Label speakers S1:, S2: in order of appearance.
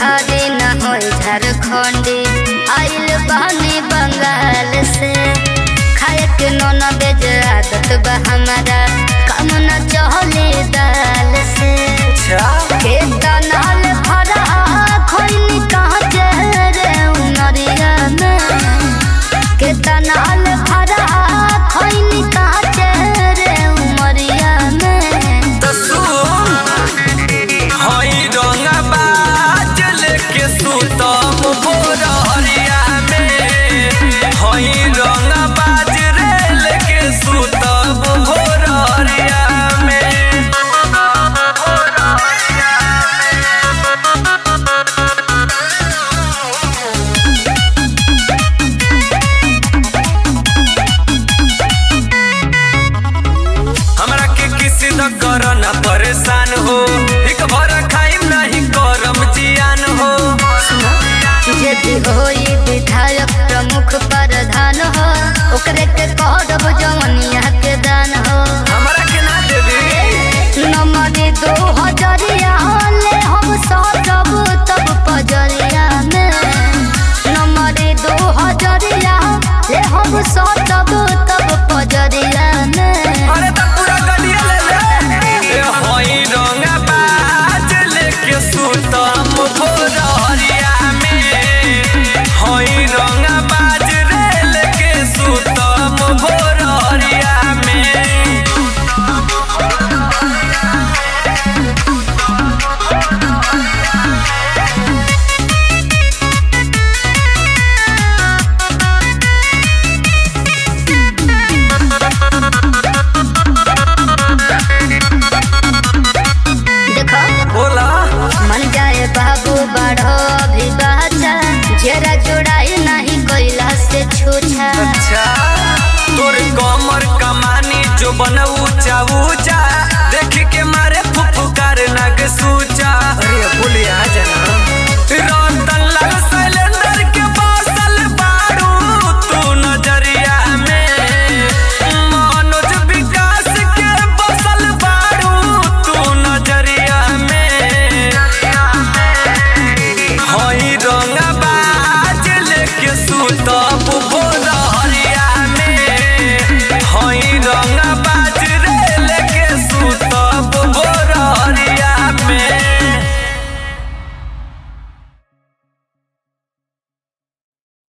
S1: बिहारी न हो झारखंडी आइल बहनी बंगाल से खाए के नौन बेज आदत बा हमारा काम न चहले दाल से के तनाल भरा खोइनी कहाँ चेहरे उनरिया में के तनाल भरा खोइनी कहाँ चेहरे उमरिया में
S2: तो सुन हई रंगा बाज लेके सुतम भोरहरिया में हई रंगा बाज रे लेके सुतम भोरहरिया में हमरा के किसी न कर न परेशान हो एक भर खाइम नहीं करम जियान हो
S1: यदि होई विधायक प्रमुख प्रधान हो ओकरे के कहब जवनिया के दान हो
S2: हमरा के ना देबी
S1: नमरी दो हजरिया ले हम सजब तब पजरिया में नमरी दो हजरिया ले हम सजब